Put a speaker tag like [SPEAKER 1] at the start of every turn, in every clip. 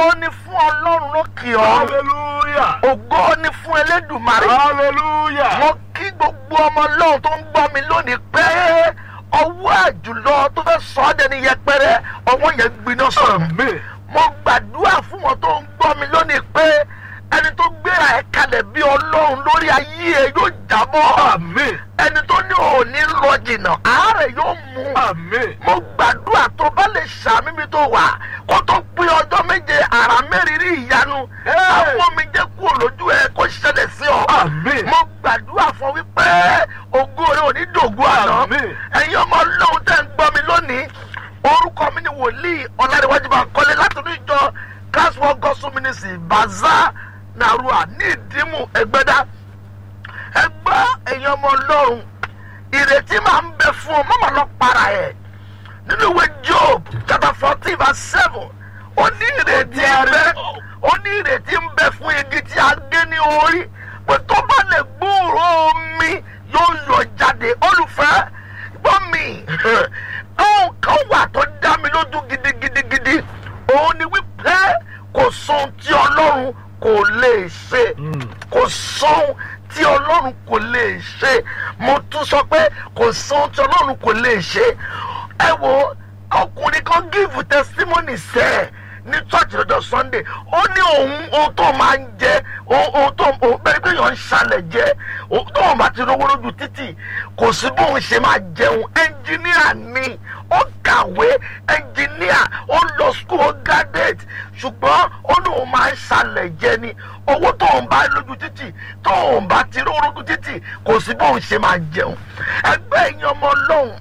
[SPEAKER 1] ògo ni fún ọlọ́run lókè ọ̀run
[SPEAKER 2] Hallelujah.
[SPEAKER 1] ògo ni fún elédùmarè
[SPEAKER 2] Hallelujah.
[SPEAKER 1] mo kí gbogbo ọmọ ọlọ́run tó ń gbọ́ mi lónìí pé ọwọ́ àjùlọ tó fẹ́ sọ ọ́ dẹni yẹpẹrẹ ọwọ́ yẹn gbiná sọ̀rọ̀
[SPEAKER 2] Amen.
[SPEAKER 1] mo gbàdúrà fún wọn tó ń gbọ́ mi lónìí pé ẹni tó gbéra ẹ̀ kalẹ̀ bí ọlọ́run lórí ayé ẹ yóò jábọ́
[SPEAKER 2] Amen.
[SPEAKER 1] ẹni tó ní òní lọ jìnnà àárẹ̀ yóò mú
[SPEAKER 2] Amen.
[SPEAKER 1] mo gbàdúrà tó bá lè ṣàmì mi tó wà kó tó pín ọjọ́ méje àrà mẹ́rìírí ìyanu
[SPEAKER 2] Hey!
[SPEAKER 1] àwọn mi jẹ́ kúrò lójú ẹ kó ṣẹlẹ̀ sí ọ
[SPEAKER 2] Amen.
[SPEAKER 1] mo gbàdúrà fún wípé ògo rẹ ò ní dògún àná
[SPEAKER 2] Amen.
[SPEAKER 1] ẹ̀yin ọmọ ọlọ́run tẹ́ ń gbọ́ mi lónìí orúkọ mi ni wòlíì ọ̀làdéwájú bá kọ́lé láti ní ìjọ caswell gospel ministry baza narua ní ìdímù ẹgbẹ́dá ẹgbẹ́ ẹ̀yin ọmọ ọlọ́run ìrètí máa ń bẹ fún ọ mọ́mọ́ lọ para ẹ̀ nínú ìwé job chapter fourteen verse seven ó ní ìrètí ń bẹ ó ní ìrètí ń bẹ fún igi tí a gé ní orí pé tó bá lè gbúrò omi yóò yọ jáde olùfẹ́ gbọ́ mi ohun kan wà tó dá mi lójú gidigidigidi òun ni wípé kò sóhun tí ọlọ́run kò lè ṣe kò sóhun tí ọlọ́run kò lè ṣe mo tún sọ pé kò sóhun tí ọlọ́run kò lè ṣe ẹ wo ọkùnrin kan give testimony sẹ́ẹ̀ ní church lọ́jọ́ sunday ó ní òun ohun tó máa ń jẹ ohun tó òun bẹ́ẹ̀ pé yàn ń ṣàlẹ̀ jẹ ohun tó wọn bá ti rówó lójú títì kò sí bóun ṣe máa jẹun ẹnjìníà ni ó kàwé ẹnjìníà ó lọ school ó graduate ṣùgbọ́n ó ní òun máa ń ṣàlẹ̀ jẹ ni owó tóun bá lójú títì tóun bá ti rówó lójú títì kò sí bóun ṣe máa jẹun ẹgbẹ́ ìyẹn ọmọ ọlọ́run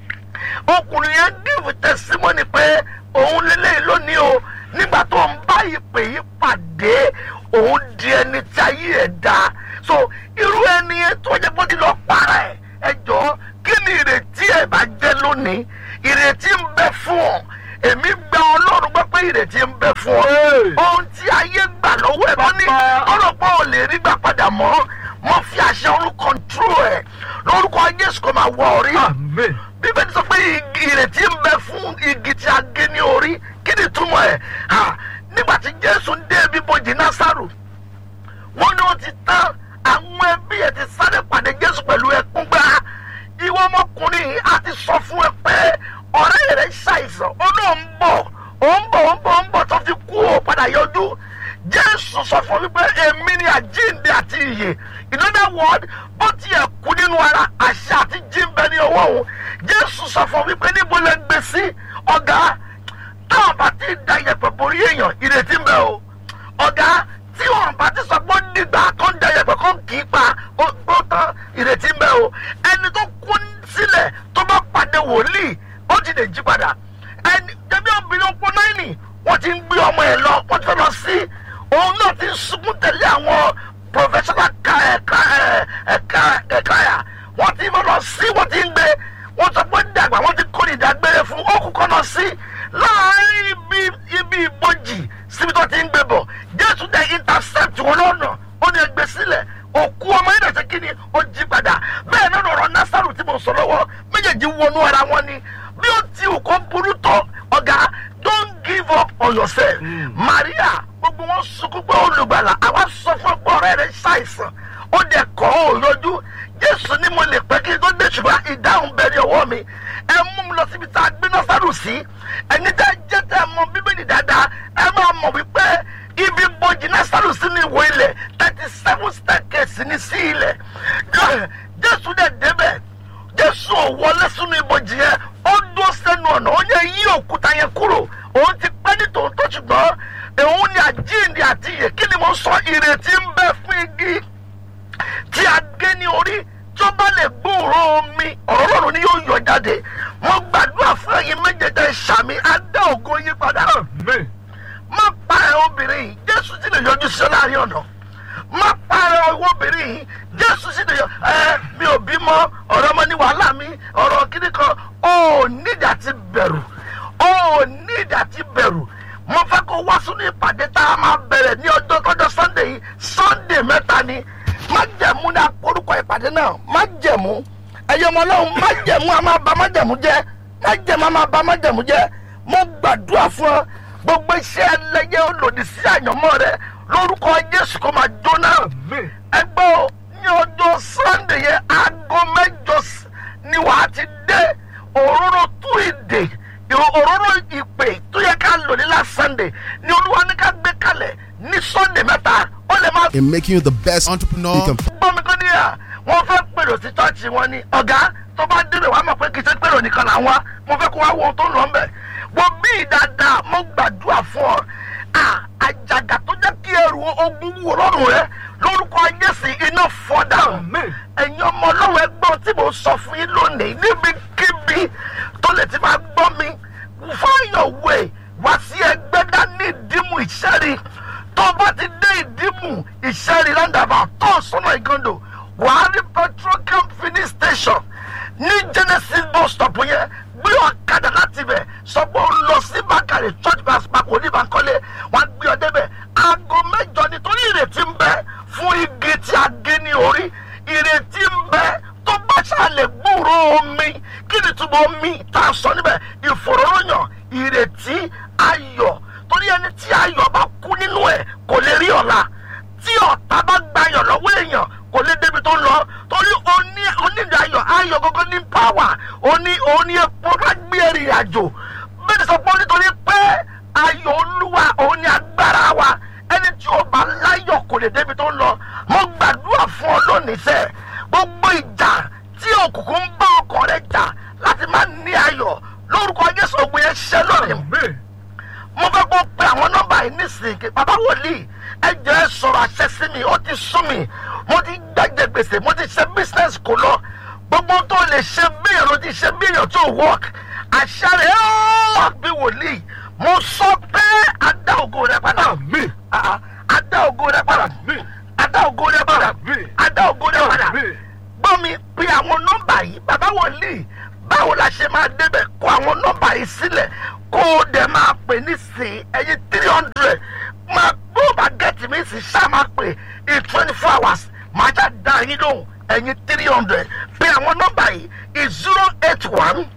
[SPEAKER 1] ọkùnrin yẹn give testimony pé òun lélẹ́yìn lónìí o nígbà tó ń bá ìpè yìí pàdé òun di ẹni tí ayé ẹ̀ dá so irú ẹni yẹn tó yẹ kó ti lọ para ẹ̀ ẹ jọ kí ni ìrètí ẹ̀ bá jẹ́ lónìí ìrètí ń bẹ fún ọ èmi gba ọlọ́run gbọ́ pé ìrètí ń bẹ fún ọ
[SPEAKER 2] Hey!
[SPEAKER 1] ohun tí ayé gbà lọ́wọ́ ẹ̀ bá ní ọlọ́pàá ò lè rí gbà padà mọ́ mo fi àṣẹ ọ̀run control ẹ̀ lórúkọ Jésù kò máa wọ orí
[SPEAKER 2] Amen.
[SPEAKER 1] bíbélì sọ pé igi ìrètí ń bẹ fún igi tí a gé ní orí kí ni túmọ̀ ẹ̀ ha nígbà tí jésù ń dé ibi bojì násàrò wọ́n ní ó ti tán àwọn ẹbí ẹ̀ ti sáré pàdé jésù pẹ̀lú ẹkún gbá ìwọ ọmọkùnrin yìí á ti sọ fún ẹ pé ọ̀rẹ́ rẹ̀ ṣàìsàn ó náà ń bọ̀ ó ń bọ̀ ó ń bọ̀ ó ń bọ̀ tó fi kú ó padà yọjú jésù sọ fún mi pé èmi ni àjíǹde àti ìyè in other word bó tiẹ̀ kú nínú ara àṣà àti jíǹbẹ ní ọwọ́ òun jésù sọ fún mi pé níbo lẹ gbé sí ọ̀gá táwọn bá ti da yẹ̀pẹ̀ borí èèyàn ìrètí ń bẹ o ọ̀gá tí wọn bá ti sọ pé ó dìgbà tó ń da yẹ̀pẹ̀ kó kì í pa ó ó tán ìrètí ń bẹ o ẹni tó kú sílẹ̀ tó bá pàdé wòlíì ó ti lè jí padà ẹni jẹ́bi obìnrin opó náírì wọ́n ti ń gbé ọmọ ẹ̀ lọ wọ́n ti fẹ́ lọ sí òun náà ti ń sunkún tẹ̀lé àwọn professional ka ẹ̀ka ẹ̀ka ẹ̀ka yà wọ́n ti fẹ́ lọ sí wọ́n ti ń gbé wọ́n sọ pé dàgbà wọ́n ti kó ní ìdágbére fún ó kú kọ́nà sí láàárín ibi ibi ìbòjì síbi tó ti ń gbé bọ̀ jésù dẹ̀ intercept wọn lọ́nà ó ní ẹgbẹ́ sílẹ̀ òkú ọmọ yìí dàtẹ́ kí ni ó jí padà bẹ́ẹ̀ náà ọ̀rọ̀ násàrù tí mo sọ lọ́wọ́ méjèèjì wọnú ara wọn ni bí ó ti ò kó burú tó ọ̀gá don't give up on yourself maria gbogbo wọn sunkún pé olùgbàlà àwa sọ fún ọgbọ ọ̀rẹ́ rẹ̀ ṣàìsàn ó dẹ̀ kọ̀ ọ́ yọjú jésù ni mo lè pẹ́ kí n tó dé ṣùgbọ́n ìdáhùn bẹ̀rẹ̀ ọwọ́ mi ẹ mú mi lọ síbi tá a gbé násàrù sí ẹni tẹ́ jẹ́ tẹ́ mọ bíbélì dáadáa ẹ máa mọ̀ wípé ibi bojì násàrù sí ní ìwé ilẹ̀ thirty seven staircase ní sí ilẹ̀ jésù dẹ̀ débẹ̀ jésù ò wọlé sínú ibojì yẹn ó dúró sẹ́nu ọ̀nà ó yẹ yí òkúta yẹn kúrò òun ti pẹ́ ní tòótọ́ ṣùgbọ́n òun ni àjíǹde àti ìyè kí ni mo sọ ìrètí ń bẹ fún igi tí a gé ní orí tí ó bá lè gbóòrò omi ọ̀rọ̀ lọ́rùn ni yóò yọ jáde mo gbàdúrà fún ẹ̀yin méjèèjì ṣàmì á dá ògo yín padà
[SPEAKER 2] Amen.
[SPEAKER 1] má pa ẹ obìnrin yìí jésù sì lè yọjú sí ọ láàrin ọ̀nà má pa ẹ ọwọ́ obìnrin yìí jésù sì lè yọ ẹ mi ò bímọ ọ̀rọ̀ ọmọ ní wàhálà mi ọ̀rọ̀ kíní kan ó nídìí àti bẹ̀rù ó nídìí àti bẹ̀rù mo fẹ́ kó wá sínú ìpàdé tá a máa bẹ̀rẹ̀ ní ọjọ́ tọ́jọ́ sunday yìí sunday mẹ́ta ni má jẹ̀mú ní orúkọ ìpàdé náà má jẹ̀mú ẹ̀yọ́ ọmọ ọlọ́run má jẹ̀mú a máa ba má jẹ̀mú jẹ́ má jẹ̀mú a máa ba má jẹ̀mú jẹ́ mo gbàdúrà fún ọ gbogbo iṣẹ́ ẹlẹ́yẹ olòdì sí àyànmọ́ rẹ lórúkọ jésù kó máa jóná
[SPEAKER 2] Amen.
[SPEAKER 1] ẹgbẹ́ o ní ọjọ́ sunday yẹn aago mẹ́jọ s- ni wàá ti dé òróró tú ìdè ìrò- òróró ìpè tó yẹ ká lò ní last sunday ni olúwa ní ká gbé kalẹ̀ ní sunday mẹ́ta ó lè máa
[SPEAKER 3] in making you the best entrepreneur you can
[SPEAKER 1] gbọ́ mi kọ́ níyà wọ́n fẹ́ pèrò sí chọ́ọ̀chì wọn ni ọ̀gá tó bá débẹ̀ wàá mọ̀ pé kì í ṣe pèrò nìkan là ń wá mo fẹ́ kó wá wo ohun tó ń lọ ń bẹ̀ wọ́n bí dáadáa mo gbàdúrà fún ọ à àjàgà tó jẹ́ kí ẹrù ogun wò lọ́rùn rẹ lórúkọ jésù iná fọ́dà
[SPEAKER 2] Amen.
[SPEAKER 1] ẹ̀yin ọmọ ọlọ́run ẹgbọ́n tí mo sọ fún yín lónìí níbikíbi tó lè ti máa gbọ́ mi fáyọ̀wé wá sí ẹgbẹ́ dání ìdímù ìṣẹ́rí tó bá ti dé ìdímù ìṣẹ́rí lándàbà tó sọ́nà ìgàndò wàá rí petrocam filling station ní genesis bus stop yẹn gbé ọ̀kadà láti bẹ̀ sọ pé ó lọ sí bákàrẹ̀ church bus park oníbànkọ́lé wàá gbé ọ débẹ̀ aago mẹ́jọ nítorí ìrètí ń bẹ fún igi tí a gé ní orí ìrètí ń bẹ tó bá ṣàlẹ̀ gbúrò omi kí ni túbọ̀ omi tá a sọ níbẹ̀ ìfòròyàn ìrètí ayọ̀ torí ẹni tí ayọ̀ bá kú nínú ẹ̀ kò lè rí ọ̀la tí ọ̀tá bá gbayọ̀ lọ́wọ́ èèyàn kò lè débi tó ń lọ torí oní onídìí ayọ̀ ayọ̀ gógó ní pàwà oní oní epo ká gbé ẹ̀rìn àjò bẹ́ẹ̀ ni sọ pé nítorí pé ayọ̀ olúwa òun ni agbára wa ẹni tí ó bá láyọ̀ kò lè débi tó ń lọ mo gbàdúrà fún ọ lónìí sẹ́ gbogbo ìjà tí òkùnkùn ń bá ọkọ rẹ jà láti má ní ayọ̀ lórúkọ jésù ògùn yẹn ṣẹ́ lónìí
[SPEAKER 2] Amen.
[SPEAKER 1] mo fẹ́ kó pe àwọn nọ́mbà yìí nísìnyí bàbá wòlíì ẹ jẹ́ ẹ sọ̀rọ̀ àṣẹ sí mi ó ti sún mi mo ti gbẹ́jẹ̀ gbèsè mo ti ṣe business kò lọ gbogbo tó lè ṣe bíyàn ló ti ṣe bíyàn tó work àṣẹ rẹ̀ ó bí wòlíì mo sọ pé adá ògo rẹ padà
[SPEAKER 2] Amen.
[SPEAKER 1] Ah, ah, adá ògo rẹ padà
[SPEAKER 2] Amen.
[SPEAKER 1] adá ògo rẹ padà
[SPEAKER 2] Amen.
[SPEAKER 1] adá ògo rẹ padà
[SPEAKER 2] Amen.
[SPEAKER 1] gbọ́ mi pe àwọn nọ́mbà yìí bàbá wòlíì báwo la ṣe máa débẹ̀ kó àwọn nọ́mbà yìí sílẹ̀ kó o dẹ̀ máa pè ní sí ẹyin three hundred máa bó o bá gẹ̀tì mi sì ṣá máa pè in twenty four hours máa já dá yín lóhùn ẹyin three hundred pe àwọn nọ́mbà yìí is zero eight one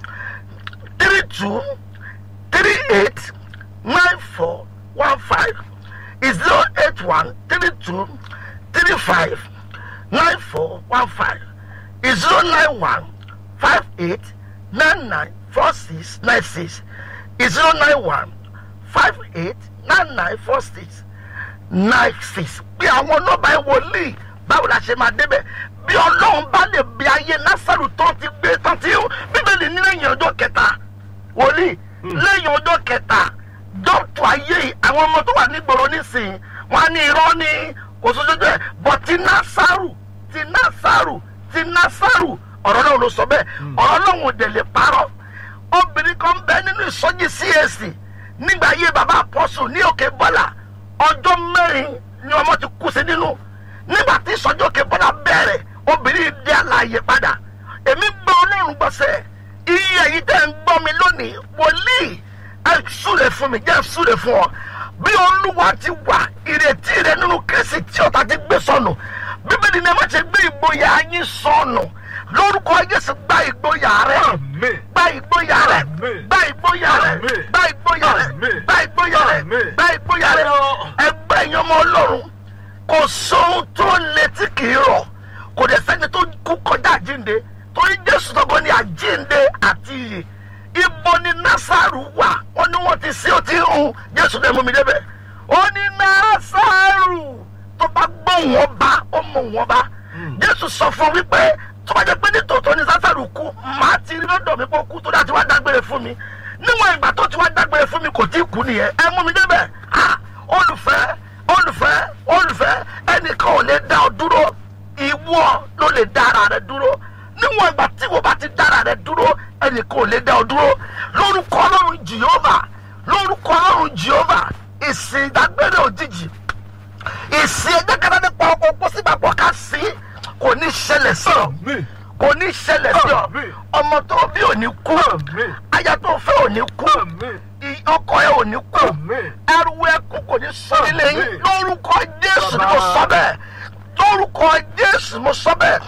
[SPEAKER 1] three two three eight nine four one five is zero eight one three two three five nine four one five is zero nine one five eight nine nine four six nine six is zero nine one five eight nine nine four six nine six bí àwọn nọ́mbà ẹ wòlíì báwo la ṣe máa débẹ̀ bí ọlọ́run bá lè bí ayé násàrù tó ti gbé tó ti ń bíbélì ní lẹ́yìn ọjọ́ kẹta wòlíì lẹ́yìn ọjọ́ kẹta dọ́tù ayé yìí àwọn ọmọ tó wà nígboro nísìnyí wọn á ní irọ́ ní kò sójú ẹ̀ bọ̀ ti násàrù ti násàrù ti násàrù ọ̀rọ̀ náà ló sọ bẹ́ẹ̀ ọ̀rọ̀ náà ò dẹ̀ lè parọ́ obìnrin kan bẹ nínú ìsọjí CAC nígbà ayé bàbá àpọ́sù ní òkè bọ́là ọjọ́ mẹ́rin ni ọmọ ti kú sí nínú nígbà tí ìsọjí òkè bọ́là bẹ̀rẹ̀ obìnrin dé àlàyé padà èmi gbọ́ ọlọ́run gbọ́sẹ̀ iye èyí tẹ́ ń gbọ́ mi lónìí wòlíì ẹ súre fún mi jẹ́ súre fún ọ bí olúwa ti wà ìrètí rẹ nínú kristi tí ọ̀tá ti gbé sọnù bíbélì ni ẹ má ṣe gbé ìgboyà yín sọnù lórúkọ jésù gba ìgboyà rẹ
[SPEAKER 2] Amen.
[SPEAKER 1] gba ìgboyà rẹ
[SPEAKER 2] Amen.
[SPEAKER 1] gba ìgboyà rẹ
[SPEAKER 2] Amen.
[SPEAKER 1] gba ìgboyà rẹ
[SPEAKER 2] Amen.
[SPEAKER 1] gba ìgboyà rẹ
[SPEAKER 2] Amen.
[SPEAKER 1] gba ìgboyà rẹ
[SPEAKER 2] Amen.
[SPEAKER 1] ẹgbẹ́ ẹ̀yàn ọmọ ọlọ́run kò sóhun tó létí kì í rọ̀ kò dẹ̀ sẹ́ni tó kú kọjá àjínde torí jésù tọ́gbọ́n ní àjínde àti iyè ibo ni násàrù wà wọ́n ní wọ́n ti sí ó ti ń hun jésù dẹ̀ mú mi débẹ̀ ó ní násàrù tó bá gbọ́ wọn bá ó mú wọn bá jésù sọ fún wípé tó bá jẹ́ pé ní tòótọ́ ni násàrù kú màá ti rí lọ́dọ̀ mi pé ó kú tó dá ti wá dágbére fún mi níwọ̀n ìgbà tó ti wá dágbére fún mi kò tí ì kú nìyẹn ẹ mú mi débẹ̀ ah olùfẹ́ olùfẹ́ olùfẹ́ ẹnìkan ò lè dá ọ dúró ìwọ ló lè dá ara rẹ dúró níwọ̀n ìgbà tí wọ́n bá ti dá ara rẹ dúró ẹnìkan ò lè dá ọ dúró lórúkọ ọlọ́run jehova lórúkọ ọlọ́run jehova ìsìn ìdágbére òjijì ìsìn ẹgbẹ́ kan nípa ọkọ̀ pósíbàpọ̀ ká sí kò ní ṣẹlẹ̀ sí ọ
[SPEAKER 2] Amen.
[SPEAKER 1] kò ní ṣẹlẹ̀ sí ọ
[SPEAKER 2] Àmín.
[SPEAKER 1] ọmọ tó bí ò ní kú
[SPEAKER 2] Àmín.
[SPEAKER 1] aya tó fẹ́ ò ní kú
[SPEAKER 2] Amen.
[SPEAKER 1] i- ọkọ ẹ ò ní kú
[SPEAKER 2] Amen.
[SPEAKER 1] ẹrù ẹkún kò ní sọ nílé yín
[SPEAKER 2] Àmín.
[SPEAKER 1] lórúkọ jésù ni mo
[SPEAKER 2] Bàbá.
[SPEAKER 1] sọ bẹ́ẹ̀ lórúkọ jésù mo sọ bẹ́ẹ̀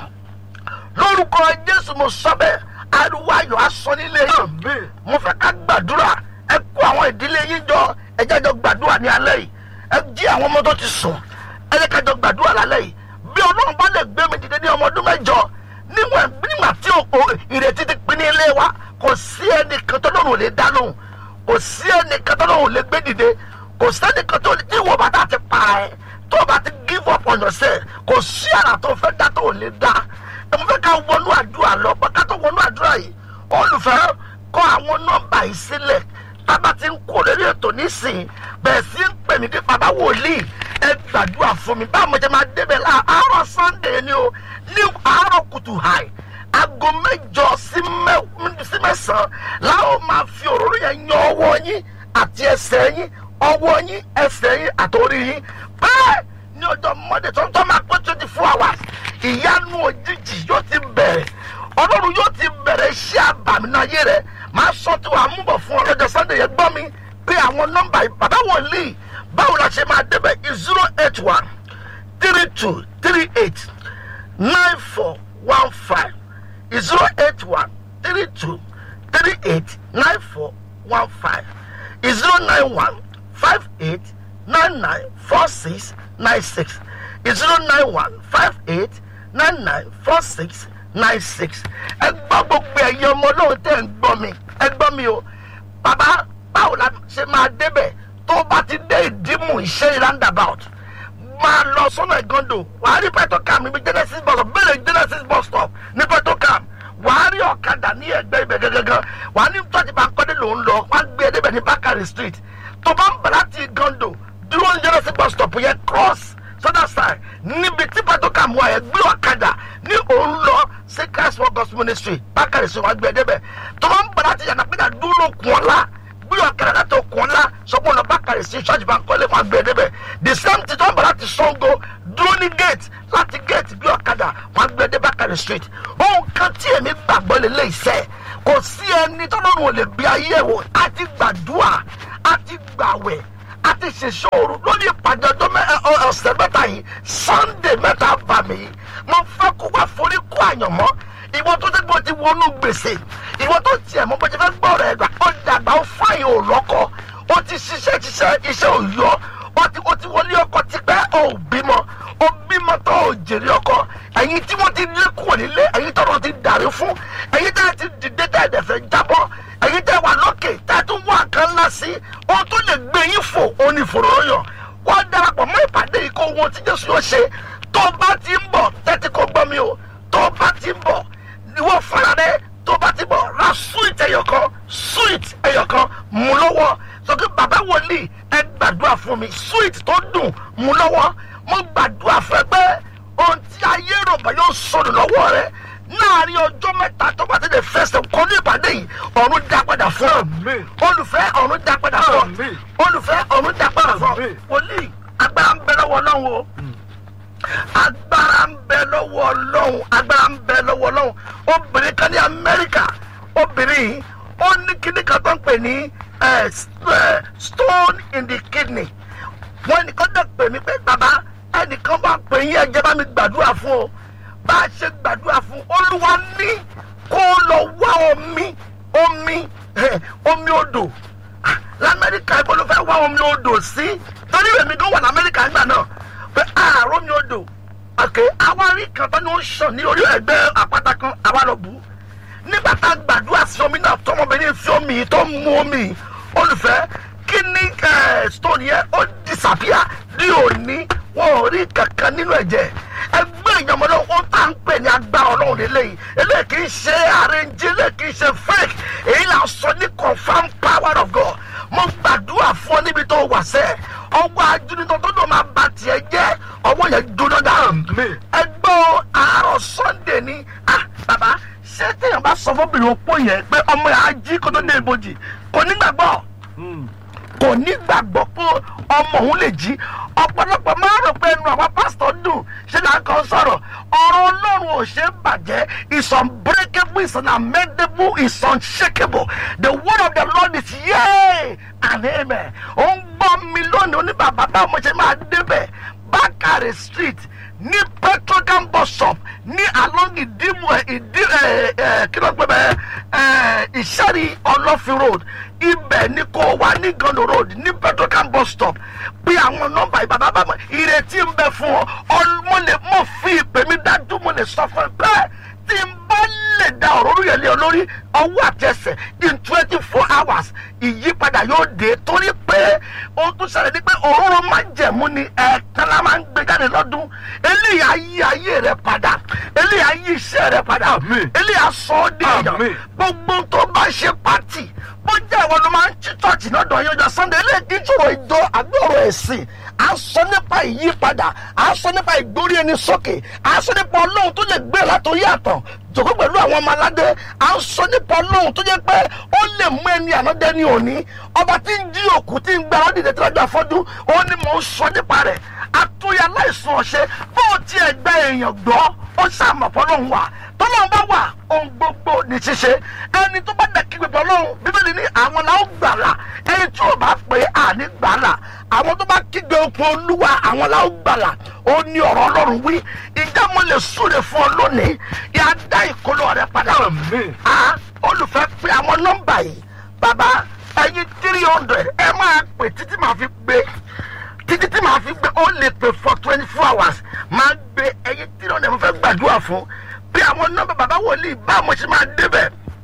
[SPEAKER 1] lórúkọ jésù mo sọ bẹ́ẹ̀ ariwo ayọ̀ asọ nílé yín
[SPEAKER 2] Amen.
[SPEAKER 1] mo fẹ́ ká gbàdúrà ẹ kó àwọn ìdílé yín jọ ẹ jẹ́ jọ gbàdúrà ní alẹ́ yìí ẹ jí àwọn ọmọ tó ti sùn ẹ jẹ́ ká jọ gbàdúrà lálẹ́ yìí bí ọlọ́run bá lè gbé mi dìde ní ọmọ ọdún mẹ́jọ níwọ̀n nígbà tí o ìrètí ti pín ní ilé wa kò sí ẹnìkan tó lọ́rùn lè dá lóhùn kò sí ẹnìkan tó lọ́rùn lè gbé dìde kò sẹ́nìkan tó tí ìwọ bàtà ti pa ẹ tó o bá ti give up on yourself kò sí àrà tó fẹ́ dá tó o lè dá ẹ mo fẹ́ ká wọnú àdúrà lọ pé ká tó wọnú àdúrà yìí olùfẹ́ kọ àwọn nọ́mbà yìí sílẹ̀ tábà ti ń kó lórí ètò nísìnyí bẹ́ẹ̀ sí ń pè mí bí bàbá wòlíì ẹ gbàdúrà fún mi báwo mo jẹ máa débẹ̀ láàárọ̀ sunday ni o ní àárọ̀ kùtù hàì aago mẹ́jọ sí mẹ́sàn-án láwọn máa fi òróró yẹn yan ọwọ́ yín àti ẹsẹ̀ yín ọwọ́ yín ẹsẹ̀ yín àtòrí yín bẹ́ẹ̀ ní ọjọ́ monday tó ń tọ́ máa pé twenty four hours ìyanu òjijì yóò ti bẹ̀rẹ̀ ọlọ́run yóò ti bẹ̀rẹ̀ iṣẹ́ àbàmì náà yé rẹ̀ máa sọ tí wàá mú bọ̀ fún ọ lọ́jọ́ sunday yẹn gbọ́ mi pé àwọn nọ́mbà yìí bàbá wòlíì báwo la ṣe máa débẹ̀ zero eight one three two three eight nine four one five zero eight one three two three eight nine four one five zero nine one five eight nine nine four six nine six zero nine one five eight nine nine four six nine six ẹ gbọ́ gbogbo ẹ̀yin ọmọ náà tẹ̀ ń gbọ́ mi ẹ gbọ́ mi o bàbá báwo la ṣe máa débẹ̀ tó bá ti dé ìdímù ìṣe roundabout máa lọ sọ́nà ìgàndò wàá rí petrocam níbi genesis bus stop bẹ́ẹ̀ genesis bus stop ní petrocam wàá rí ọ̀kadà ní ẹgbẹ́ ibẹ̀ gẹ́gẹ́gẹ́ wàá ní tọ́jú bá kọ́dé ló ń lọ wàá gbé ẹ débẹ̀ ní bakari street tó bá ń bẹ̀ láti ìgàndò dúró ní genesis bus stop yẹn cross sọ́dà side níbi tí petrocam wà yẹn gbé ọ̀kadà ní òun lọ sí christ world gospel ministry bakari street wàá gbé ẹ débẹ̀ tó bá ń bẹ̀ láti yànnà pé dúró kùn ọ́lá gbé ọ̀kadà láti okùn ńlá sọ́kùn lọ bákàrẹ̀ sí ṣọ́ọ̀ṣì bá ń kọ́lé fún agbẹ́ débẹ̀ the same thing tó ń bọ̀ láti sango dúró ní gate láti gate gbé ọ̀kadà fún agbẹ́ dé bákàrẹ̀ street ohun kan tí èmi gbàgbọ́ lélẹ̀ iṣẹ́ kò sí ẹni tó lọ́rùn ò lè bí ayé wò á ti gbàdúrà á ti gbàwẹ̀ á ti ṣèṣòro lórí ìpàdé ọjọ́ ọ̀sẹ̀ mẹ́ta yìí sunday mẹ́ta bà mí mo fẹ́ kó wá forí kó àyànmọ́ ìwọ tó ti gbọ́ ti wọnú gbèsè ìwọ tó tiẹ̀ mọ́ bọ́jú fẹ́ gbọ́ rẹ̀ gbà ó dàgbà ó fáyìn ò lọ́kọ̀ ó ti ṣiṣẹ́ ṣiṣẹ́ iṣẹ́ ò yọ ó ti ó ti wọlé ọkọ̀ tipẹ́ ò bímọ ó bímọ tó ò jèrè ọkọ̀ ẹ̀yin tí wọ́n ti lé kúrò nílé ẹ̀yin tọ́rọ ti dàrí fún ẹ̀yin tẹ́ ti dìde tẹ́ ẹ̀dẹ̀ fẹ́ jábọ́ ẹ̀yin tẹ́ wà lókè tẹ́ tún wà kan ńlá sí ohun tó lè gbé yín fò ó ní ìfòròyàn wọ́n darapọ̀ mọ́ ìpàdé yìí kó wọn tí Jésù yóò ṣe tó bá ti ń bọ̀ tẹ́tí kó gbọ́ mi o tó bá ti ń bọ̀ ìwọ fara rẹ tó bá ti bọ̀ ra sweet ẹyọkan sweet ẹyọkan mú lọ́wọ́ sọ pé bàbá wòlíì ẹ gbàdúrà fún mi sweet tó dùn mú lọ́wọ́ mo gbàdúrà fún ẹ pé ohun tí ayé rògbà yóò sọnù lọ́wọ́ rẹ láàrin ọjọ́ mẹ́ta tó bá ti lè fẹsẹ̀ kọ́ ní ìpàdé yìí ọ̀run dá padà fún ọ olùfẹ́ ọ̀run dá padà fún ọ olùfẹ́ ọ̀run dá padà fún ọ wòlíì agbára ń bẹ lọ́wọ́ Ọlọ́run o agbára ń bẹ lọ́wọ́ ọlọ́run agbára ń bẹ lọ́wọ́ ọlọ́run obìnrin kan ní amẹ́ríkà obìnrin yìí ó ní kíní kan tó ń pè ní stone in the kidney wọ́n ẹnìkan dẹ̀ pè mí pé bàbá ẹnìkan bá pè yín ẹjẹ́ bá mi gbàdúrà fún o bá a ṣe gbàdúrà fún olúwa ní kó lọ wá omi omi omi odò lamẹ́ríkà ibo ló fẹ́ wá omi odò sí torí èmi gan wà lamẹ́ríkà nígbà náà pé àárọ̀ mi odò àkè awárí kan tó ní ó ń sàn ní orí ẹgbẹ́ àpáta kan àwa lọ bù ú nígbà tá a gbàdúrà sí omi náà tọmọbìnrin fi omi tó mú omi olùfẹ́ kí ní stone yẹn ó disappear ní òní wọn ò rí kankan nínú ẹ̀jẹ̀ ẹgbẹ́ ìyàmọ́lẹ́ ó tá ń pè ní agbára ọlọ́run lélẹ́yìí eléyìí kì í ṣe arrange eléyìí kì í ṣe fake èyí là ń sọ ní confam power of God mo gbàdúrà fún ọ níbi tó wà sẹ́ẹ̀ ọwọ́ ajúnitọ́ tó dùn máa ba tiẹ̀ jẹ́ ọwọ́ yẹn jóná dáhùn. ẹgbẹ́ àárọ̀ sunday ni ah bàbá ṣé téèyàn bá sọ fọ́bìnrin opó yẹn pé ọmọ yẹn á jí kó tó dé ibojì kò ní gbàgbọ́ kò ní gbàgbọ́ pé ọmọ òun lè jí ọ̀pọ̀lọpọ̀ máa rò pé ẹnu àwọn pásítọ̀ dùn ṣé là ń kàn sọ̀rọ̀ ọ̀rọ̀ ọlọ́run ò ṣe é bàjẹ́ is unbreakable is unamendable is unshakable the word of the lord is yea and amen ó ń gbọ́ mi lónìí oníbàbá báwo mo ṣe máa débẹ̀ bákàrẹ̀ street ní petrocam bus stop ní along ìdímù ìdí ẹ ẹ kí ló ń pè bẹ́ẹ̀ ìṣẹ́rí ọlọ́fin road ibẹ̀ ni kò wà ní gando road ní petrocam bus stop bí àwọn nọ́mbà ìbàbá bàbá ìrètí ń bẹ fún ọ mo lè mọ̀ fi ìpè mi dájú mo lè sọ fún ẹ bẹ́ẹ̀ tí n bá lè da òróró yẹn lé ọ lórí ọwọ́ àtẹsẹ̀ in twenty four hours ìyípadà yóò dé torí pé ohun tó ṣẹlẹ̀ ni pé òróró máa ń jẹ̀mú ni ẹ̀ẹ̀kan la máa ń gbé jáde lọ́dún eléyìí á yí ayé rẹ padà eléyìí á yí iṣẹ́ rẹ padà
[SPEAKER 2] Àmín.
[SPEAKER 1] eléyìí á sọ ọ́ dé èèyàn
[SPEAKER 2] Àmín.
[SPEAKER 1] gbogbo tó bá ṣe pàtì bó jẹ́ ìwọ ló máa ń tí church náà dọ̀ yọjọ sunday eléyìí kí n ṣòro ìjọ àbí ọ̀rọ̀ ẹ̀sìn à ń sọ nípa ìyípadà à ń sọ nípa ìgbórí ẹni sókè à ń sọ nípa ọlọ́run tó lè gbé látòrí àtàn jòkó pẹ̀lú àwọn ọmọ aládé à ń sọ nípa ọlọ́run tó jẹ́ pé ó lè mú ẹni ànádẹ́ ní òní ọba tí ń jí òkú tí ń gbára dìde tí lọ́jọ́ afọ́jú ó ní mò ń sọ nípa rẹ̀ àtúnyà láìsàn ọ̀ṣẹ́ bó tiẹ̀ gba èèyàn gbọ́ ó ṣàmọ̀pọ̀ lóhùn wà tọ́lọ́run bá wà ohun gbogbo ní ṣíṣe ẹni tó bá dẹ̀ kígbe pọ̀ lọ́hùn bíbélì ní àwọn làwọn gbàlà ẹni tí ò bá pè é àní gbàlà àwọn tó bá kígbe okun olúwa àwọn làwọn gbàlà ó ní ọ̀rọ̀ ọlọ́run wí ìjà mo lè súre fún ọ lónìí yà á dá ìkólọ rẹ padà
[SPEAKER 2] Àmín.
[SPEAKER 1] a olùfẹ́ pé àwọn nọ́mbà yìí bàbá ẹyin three hundred ẹ máa pè títí màá fi gbé títí tí màá fi gbé ó lè pè for twenty four hours máa gbé ẹyin three hundred mo fẹ́ gbàdúrà fún bí àwọn nọ́mbà bàbá wòlíì bá mo ṣe máa débẹ̀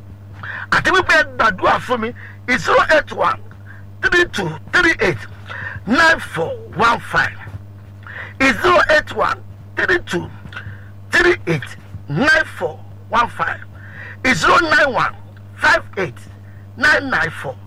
[SPEAKER 1] àti wípé ẹ gbàdúrà fún mi zero eight one three two three eight nine four one five zero eight one three two three eight nine four one five zero nine one five eight nine nine four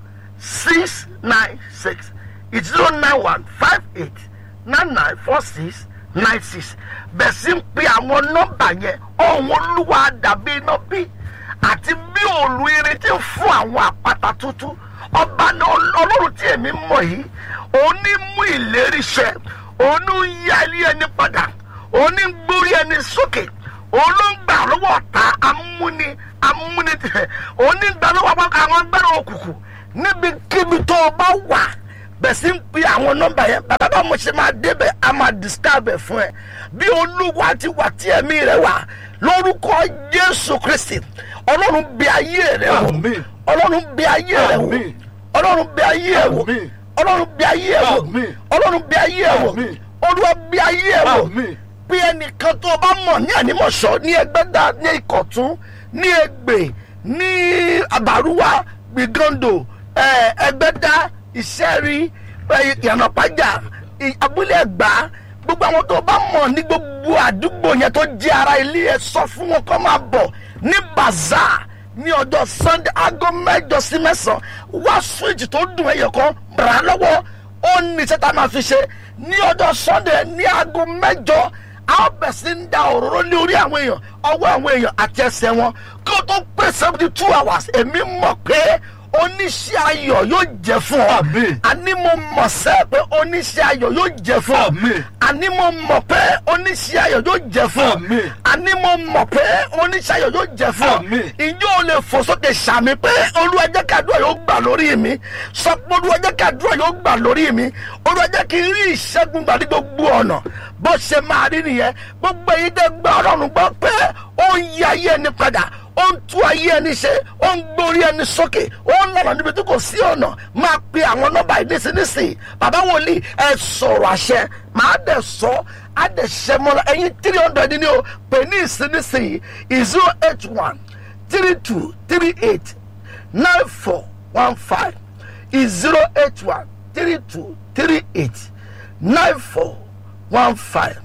[SPEAKER 1] six nine six zero nine one five eight nine nine four six nine six bẹ́ẹ̀ sì ń pe àwọn nọ́mbà yẹn ọ̀hún olúwa dàbí iná bí àti bí òòlù irin ti ń fún àwọn àpáta tútù ọba náà ọlọ́run tí èmi mọ̀ yìí òun ní mú ìlérí ṣẹ òun ní ń yá ilé ẹni padà òun ní ń gbórí ẹni sókè òun ló ń gbà lọ́wọ́ ọ̀tá amúni amúni tẹ̀ òun ní ń gbà lọ́wọ́ àwọn agbára òkùnkùn níbikíbi tó o bá wà bẹ̀ sí ń pe àwọn nọ́mbà yẹn bàbá bá mo ṣe máa débẹ̀ a máa disturb ẹ̀ fún ẹ bí olúwa ti wà tí ẹ̀mí rẹ wà lórúkọ jésù kristi ọlọ́run bí ayé rẹ wò
[SPEAKER 2] Àmín.
[SPEAKER 1] ọlọ́run bí ayé rẹ wò
[SPEAKER 2] Àmín.
[SPEAKER 1] ọlọ́run bí ayé rẹ wò
[SPEAKER 2] Àmín.
[SPEAKER 1] ọlọ́run bí ayé rẹ wò
[SPEAKER 2] Àmín.
[SPEAKER 1] ọlọ́run bí ayé rẹ wò
[SPEAKER 2] Àmín.
[SPEAKER 1] olúwa bí ayé rẹ wò
[SPEAKER 2] Àmín.
[SPEAKER 1] bí ẹnìkan tó o bá mọ̀ ní ànímọ̀ṣọ́ ní ẹgbẹ́dá ní ìkọ̀tún ní ègbè ní àbárúwá gbìgàndò ẹ, ẹgbẹ́dá ìṣẹ́rí ẹ, ìyànàpájà ì- abúlé ẹ̀gbá gbogbo àwọn tó o bá mọ̀ ní gbogbo àdúgbò yẹn tó jẹ́ ara ilé ẹ sọ fún wọn kó máa bọ̀ ní bazaar ní ọjọ́ sunday aago mẹ́jọ sí mẹ́sàn-án wá switch tó dùn ẹyọ kan bàrà lọ́wọ́ ó ní iṣẹ́ tá a máa fi ṣe ní ọjọ́ sunday ní aago mẹ́jọ a ó bẹ̀ sí ń da òróró ní orí àwọn èèyàn ọwọ́ àwọn èèyàn àti ẹsẹ̀ wọn kí o tó pé seventy two hours èmi mọ̀ pé oníṣẹ́ ayọ̀ yóò jẹ́ fún ọ
[SPEAKER 2] Àmín.
[SPEAKER 1] àní mo mọ̀ sẹ́ pé oníṣẹ́ ayọ̀ yóò jẹ́ fún ọ
[SPEAKER 2] Àmín.
[SPEAKER 1] àní mo mọ̀ pé oníṣẹ́ ayọ̀ yóò jẹ́ fún ọ
[SPEAKER 2] Àmín.
[SPEAKER 1] àní mo mọ̀ pé oníṣẹ́ ayọ̀ yóò jẹ́ fún ọ
[SPEAKER 2] Àmín.
[SPEAKER 1] ìjọ ò lè fò sókè sàmì pé olúwa jẹ́ kí àdúrà yóò gbà lórí mi sọ pé olúwa jẹ́ kí àdúrà yóò gbà lórí mi olúwa jẹ́ kí n rí ìṣẹ́gun gbà ní gbogbo ọ̀nà bó ṣe máa rí nìyẹn gbogbo èyí tẹ́ gbọ́ ọlọ́run gbọ́ pé ó ń yí ayé ẹni padà ó ń tú ayé ẹni ṣe ó ń gbórí ẹni sókè ó ń lọ́nà níbi tí kò sí ọ̀nà máa pe àwọn nọ́mbà yìí nísinsìnyí bàbá wòlíì ẹ sọ̀rọ̀ àṣẹ máa dẹ̀ sọ á dẹ̀ ṣẹ mọ́ra ẹ̀yin three hundred ni o pè ní ìsinísìnyí zero eight one three two three eight nine four one five zero eight one three two three eight nine four one five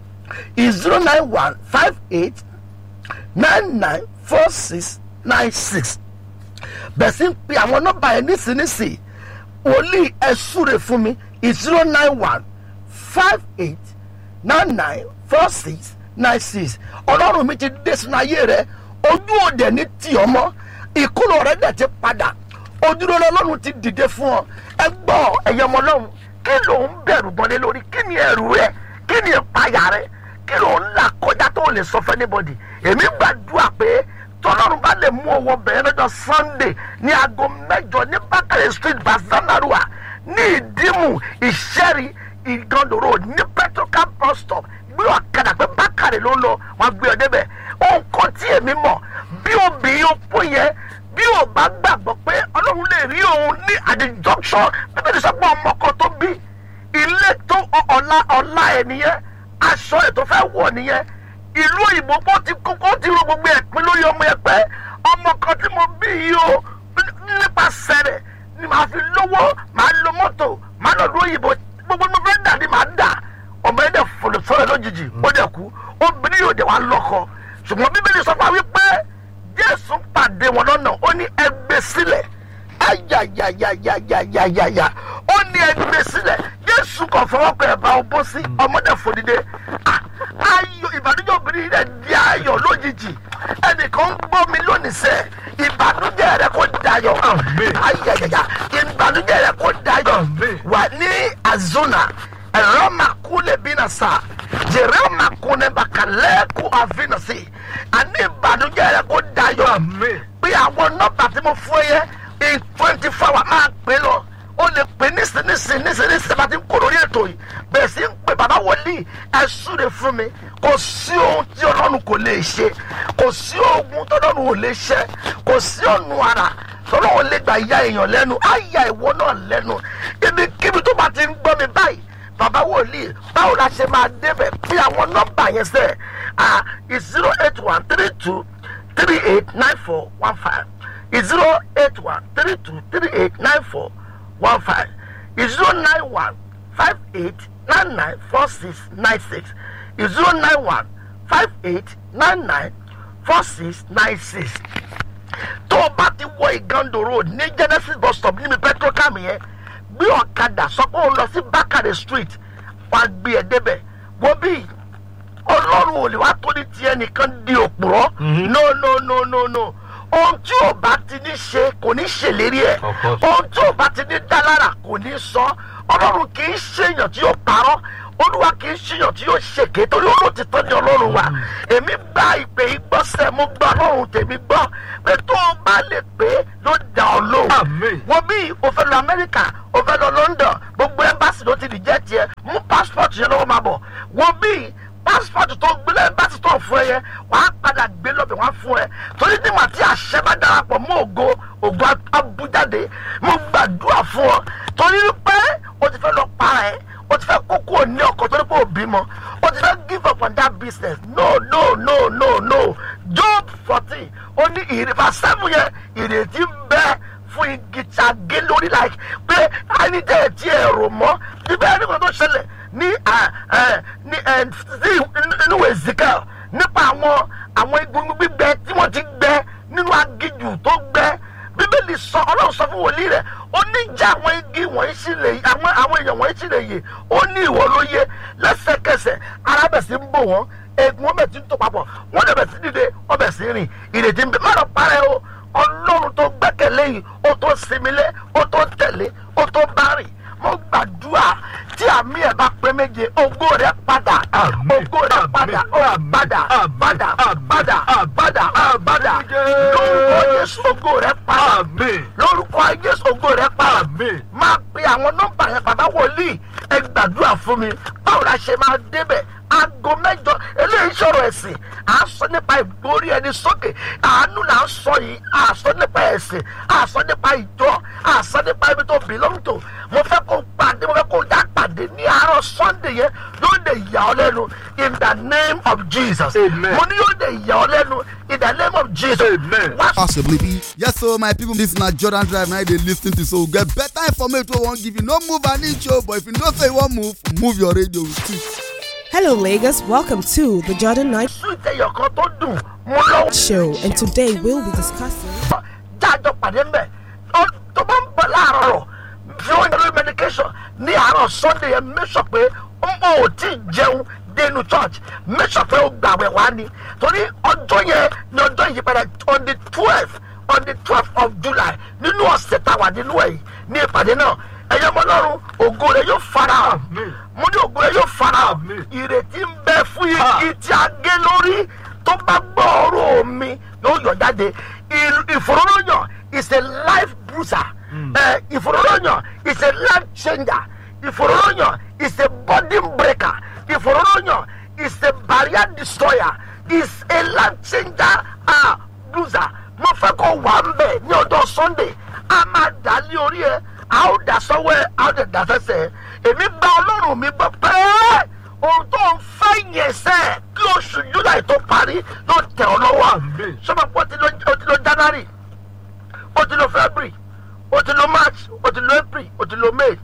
[SPEAKER 1] zero nine one five eight nine nine four six nine six bẹ̀ẹ̀ sí ń pe àwọn nọ́mbà yẹn nísinsìnyí wòlíì ẹ súre fún mi zero nine one five eight nine nine four six nine six ọlọ́run mi ti dé sínú ayé rẹ ojú òde ní tì ọ́ mọ́ ìkúrò rẹ dẹ̀ ti padà ojúlọ ọlọ́run ti dìde fún ọ ẹ gbọ́ ẹ̀yẹ ọmọ ọlọ́run kí ló ń bẹ̀rù bọ́lé lórí kí ni ẹ̀rù rẹ kí ni ìpayà rẹ kí ló ń là kọjá tó lè sọ fẹ́ anybody èmi gbàdúrà pé tọ́lọ́run bá lè mú owó bẹ̀rẹ̀ lọ́jọ́ sunday ní aago mẹ́jọ ní bákàrẹ̀ street bazanarua ní ìdímù ìṣẹ́rí ìgàndòrò ní petrocam bus stop gbé ọ̀kadà pé bákàrẹ̀ ló ń lọ wọn gbé ọ débẹ̀ ohun kan tí èmi mọ̀ bí obìnrin opó yẹn bí ò bá gbàgbọ́ pé ọlọ́run lè rí òun ní àdìjọ́sọ bíbélì sọ pé ọmọ kan tó bí ilé tó ọ̀la ọ̀la ẹ̀ nìyẹn aṣọ ẹ̀ tó fẹ́ wọ̀ nìyẹn ìlú òyìnbó bó ti kókó ti ro gbogbo ẹ̀ pín lórí ọmọ ẹ̀ pẹ́ ọmọ kan tí mo bí yìí o nípasẹ̀ rẹ̀ ni màá fi lówó màá lo mọ́tò màá lọ lóyìnbó gbogbo mo fẹ́ dà ní màá dà ọmọ ẹ̀ dẹ̀ fòlò sọ̀rọ̀ lójijì ó dẹ̀ kú obìnrin yóò dẹ̀ wá lọ́kọ ṣùgbọ́n bíbélì sọ fún wa wípé jésù pàdé wọn lọ́nà ó ní ẹgbẹ́ sílẹ̀ ayayayayayayaya ó ní ẹgbẹ́ sílẹ̀ jésù kò fọwọ́ pé ẹ̀ bá ọ bó sí ọmọdé fòdìdé ayọ̀ ìbànújẹ́ obìnrin rẹ̀ di ayọ̀ lójijì ẹnìkan ń gbọ́ mi lónìí sẹ́ ìbànújẹ́ rẹ̀ kò dayọ̀ ayayaya ìbànújẹ́ rẹ̀ kò dayọ̀ wà ní azuna ẹ̀rọ màkúlẹ̀ bí na sa jẹ̀rẹ̀ màkúlẹ̀ bàkàlẹ́kù àfinàsí àní ìbànújẹ́ rẹ̀ kò dayọ̀ pé àwọn nọ́mbà tí mo fún yẹ in twenty four hours máa pè lọ o lè pè nísinsìnyí nísinsìnyí bá ti ń kó lórí ètò yìí bẹ́ẹ̀ sì ń pè bàbá wòlíì ẹ súre fún mi kò sí ohun tí ọlọ́run kò lè ṣe kò sí ogun tọ́lọ́run ò lè ṣe kò sí ọ̀nù ara tọ́lọ́run lè gbà ya èèyàn lẹ́nu á ya ìwọ náà lẹ́nu ibikíbi tó bá ti ń gbọ́ mi báyìí bàbá wòlíì báwo la ṣe máa débẹ̀ bí àwọn nọ́mbà yẹn sẹ́ ah zero eight one three two three eight nine four one five zero eight one three two three eight nine four one five zero nine one five eight nine nine four six nine six zero nine one five eight nine nine four six nine six tó o bá ti wọ igando road ní genesis bus stop níbi petrocam yẹn gbé ọ̀kadà sọ pé o lọ sí bakare street wàá gbé ẹ débẹ̀ wọ́n bí ọlọ́run ò lè wá tó ní tiẹ̀ nìkan di òpùrọ́ no no no no no ohun tí ò bá ti ní ṣe kò ní ṣèlérí ẹ̀
[SPEAKER 2] Of course.
[SPEAKER 1] ohun tí ò bá ti ní dá lára kò ní sọ ọlọ́run kì í ṣèyàn tí yóò parọ́ olúwa kì í ṣèyàn tí yóò ṣèké torí olóòtítọ́ ni ọlọ́run wa èmi gba ìpè ìgbọ́sẹ̀ mo gba ọlọ́run tèmi gbọ́ pé tó o bá lè pé ló dá ọ lóhùn
[SPEAKER 2] Àmín.
[SPEAKER 1] wọ́n bí o fẹ́ lọ amẹ́ríkà o fẹ́ lọ london gbogbo ẹ́mbásì ló ti dìjẹ́ tiẹ̀ mú passport yẹn lọ́wọ́ máa bọ̀ wọ́n bí passport tó gbélé ẹ́mbásì tó fún ẹ yẹn wàá padà gbé lọ́bẹ̀ wá fún ẹ torí nígbà tí àṣẹ bá darapọ̀ mọ́ ògo ògo abújáde mo gbàdúrà fún ọ torí pé o ti fẹ́ lọ para ẹ o ti fẹ́ kókó ní ọkọ̀ torí pé o bímọ o ti fẹ́ give up on that business no no no no no job fourteen ó ní ìrìbà seven yẹn ìrètí ń bẹ́ẹ̀ fún igi tí a gé lórí like pé ẹni tẹ́ ẹ ti ẹ̀rọ mọ́ níbẹ̀ ẹni kan tó ṣẹlẹ̀ ní à, ẹ, ní ẹ, sí inú ezekiel nípa àwọn àwọn egungun gbígbẹ tí wọ́n ti gbẹ nínú agijù tó gbẹ bíbélì sọ ọlọ́run sọ fún wòlíì rẹ̀ ó ní jẹ́ àwọn igi wọ̀nyí sí lè àwọn àwọn èèyàn wọ̀nyí sí lè yè ó ní ìwọ ló yé lẹ́sẹ̀kẹsẹ̀ arábẹ̀sí ń bò wọ́n egun ọbẹ̀ tí ń tó papọ̀ wọ́n lè bẹ̀ sí dìde ọbẹ̀ sí rìn ìrètí ń bẹ má lọ parẹ́ o ọlọ́run tó gbẹ́kẹ̀lé yìí ó tó sinmilé ó tó tẹ̀lé ó tó bá rìn mo gbàdúrà tí àmì ẹ̀ bá pé méje ògo rẹ̀ padà
[SPEAKER 2] Àmín,
[SPEAKER 1] ògo rẹ̀
[SPEAKER 2] àmín,
[SPEAKER 1] padà ó
[SPEAKER 2] àmín,
[SPEAKER 1] padà
[SPEAKER 2] àmín,
[SPEAKER 1] padà
[SPEAKER 2] àmín,
[SPEAKER 1] padà
[SPEAKER 2] àmín,
[SPEAKER 1] padà
[SPEAKER 2] àmín,
[SPEAKER 1] padà
[SPEAKER 2] àmín,
[SPEAKER 1] lórúkọ Jésù ògo rẹ̀ padà
[SPEAKER 2] Àmín.
[SPEAKER 1] lórúkọ Jésù ògo rẹ̀ padà
[SPEAKER 2] Àmín.
[SPEAKER 1] máa pe àwọn nọ́mbà yẹn bàbá wòlíì ẹ gbàdúrà fún mi báwo la ṣe máa débẹ̀ aago mẹ́jọ eléyìí sọ̀rọ̀ ẹ̀sìn à ń sọ nípa ìgbórí ẹni sókè àánú là ń sọ yìí à ń sọ nípa ẹ̀sìn à ń sọ nípa ìjọ à ń sọ nípa ibi tó belong to mo fẹ́ kó pàdé mo fẹ́ kó dá pàdé ní àárọ̀ sunday yẹn yóò lè yà ọ́ lẹ́nu in the name of jesus
[SPEAKER 2] Amen.
[SPEAKER 1] mo ní yóò lè yà ọ́ lẹ́nu in the name of jesus
[SPEAKER 2] Amen.
[SPEAKER 1] wá
[SPEAKER 3] possibly be. Yes, so my people, this na Jordan Drive now they lis ten to so get better information wey wan give you. No move an inch o, but if you know say you wan move, move your radio with it.
[SPEAKER 4] Hello, Lagos. Welcome to the Jordan Night
[SPEAKER 1] sún ìtẹ̀yọ̀ kan tó dùn mo lọ́wọ́.
[SPEAKER 4] Show, and today we'll be discussing.
[SPEAKER 1] jájọ pàdé mbẹ Ó- tó bá ń bọ̀ láàárọ̀ rọ̀ fi wọ́n yẹn medication ní àárọ̀ sunday yẹn make sure pé ó mọ̀ ò tí ì jẹun dénú church make sure pé ó gbàwẹ̀ wá ni torí ọjọ́ yẹn ni ọjọ́ ìyípadà on the twelve on the twelve of july nínú ọ̀sẹ̀ tá a wà nínú ẹ̀ yìí ní ìpàdé náà ẹ̀yọ́ ọmọ ọlọ́run ògo rẹ̀ yóò fara hàn
[SPEAKER 2] Àmín.
[SPEAKER 1] mo ní ògo rẹ̀ yóò fara hàn
[SPEAKER 2] Àmín.
[SPEAKER 1] ìrètí ń bẹ fún igi
[SPEAKER 2] Ah.
[SPEAKER 1] tí a gé lórí tó bá gbọ́ ọ̀rọ̀ mi yóò yọ jáde Il- ìfòròyàn is a life bruiser Eh, ìfòròyàn is a life changer ìfòròyàn is a body breaker ìfòròyàn is a barrier destroyer is a life changer ah bruiser mo fẹ́ kó wà ń bẹ̀ ní ẹsẹ̀ kí oṣù july tó parí ló tẹ̀ ọ́ lọ́wọ́
[SPEAKER 2] Àmín.
[SPEAKER 1] sọ́mọ́ pé ó ti lọ- ó ti lọ january ó ti lọ february ó ti lọ march ó ti lọ april ó ti lọ may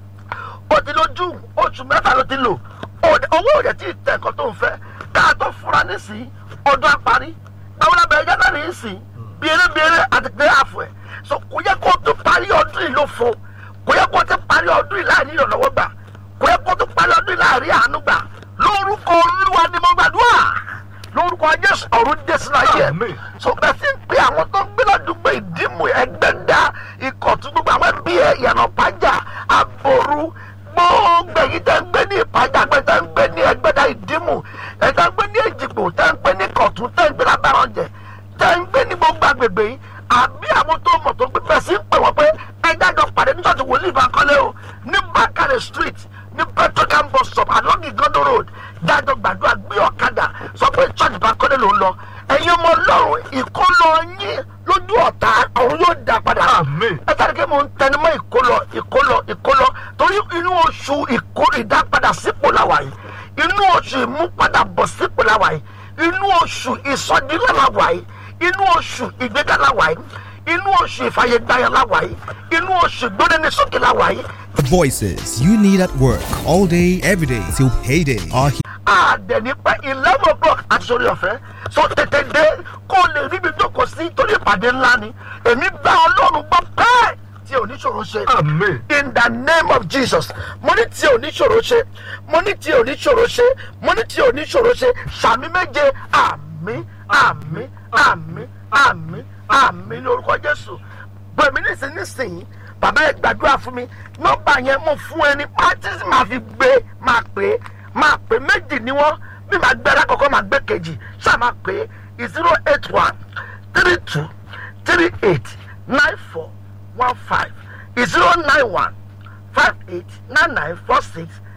[SPEAKER 1] ó ti lọ june oṣù mẹ́fà ló ti lò Òde- owó òde tí ì tẹ̀ nǹkan tó ń fẹ́ ká tó fura nísìnyí ọdún àparí àwọn abẹ́rẹ́ january ń sìn bèrèbèrè àti pé àfọ̀ ẹ̀ so kò yẹ kó tó parí ọdún yìí ló fo kò yẹ kó tó parí ọdún yìí láàrin ìrànlọ́wọ́ gbà kò yẹ kó tó parí ọdún yìí láàrin àánú gbà lórúkọ olúwa ni mo gbàdúrà lórúkọ jésù ọ̀run dé sínú ayé ẹ̀
[SPEAKER 2] Àmín.
[SPEAKER 1] so bẹ́ẹ̀ sì ń pe àwọn tó ń gbé ládùúgbò ìdímù ẹgbẹ́dá ìkọ̀tún gbogbo àwọn ẹbí ẹ̀ ìyànà pàjá àbòrú gbogbo èyí tẹ́ ń gbé ní ìpàjá gbé tẹ́ ń gbé ní ẹgbẹ́dá ìdímù ẹ̀ tẹ́ ń gbé ní èjìgbò tẹ́ ń gbé ní kọ̀tún tẹ́ ń gbé lábàrànjẹ tẹ́ ń gbé ní gbogbo agbègbè yìí àbí àwọn tó mọ̀ tó gbé bẹ́ẹ̀ sí ń pè wọ́n pé ẹjẹ́ àjọ pàdé ní ṣọ́ọ̀ṣì wòlíì Bankole o ní Bakare street ní petrocam bus stop along Igodo road dájọ́ gbàdúrà gbé ọ̀kadà sọ pé church Bankole ló ń lọ ẹ̀yin ọmọ ọlọ́run ìkólọ yín lójú ọ̀tá ọ̀run yóò dá padà
[SPEAKER 2] Àmín.
[SPEAKER 1] ẹ tàbí kí mo ń tẹnumọ́ ìkólọ ìkólọ ìkólọ torí inú oṣù ìkó ìdápadà sípò làwà yìí inú oṣù ìmúpadàbọ̀ sípò làwà yìí inú oṣù ìsọdílẹ̀ làwà yìí inú oṣù ìgbéga làwà yìí inú oṣù ìfàyègbáyà làwà yìí inú oṣù ìgbónénisókè làwà yìí
[SPEAKER 5] Voices you need at work all day, every day till payday are here.
[SPEAKER 1] àdẹ̀ní pé eleven o'clock àti sórí ọ̀fẹ́ so tètè dé kó o lè ríbi jókòó sí torí ìpàdé ńlá ni èmi bá ọlọ́run gbọ́ pẹ́ẹ́ tí oníṣòro ṣe
[SPEAKER 2] Àmín.
[SPEAKER 1] in the name of jesus mo ní tí oníṣòro ṣe mo ní tí oníṣòro ṣe mo ní tí oníṣòro ṣe sàmì méje àmì àmì àmì àmì àmì lórúkọ jésù gbẹ̀mí nísinsìnyí bàbá ẹ gbàdúrà fún mi nọ́mbà yẹn mo fún ẹni pátí máa fi gbé máa pè é máa pè méjì ni wọ́n bí màá gbé alákọ̀ọ́kọ́ máa gbé kejì ṣáà máa pè é zero eight one three two three eight nine four one five zero nine one five eight nine nine four six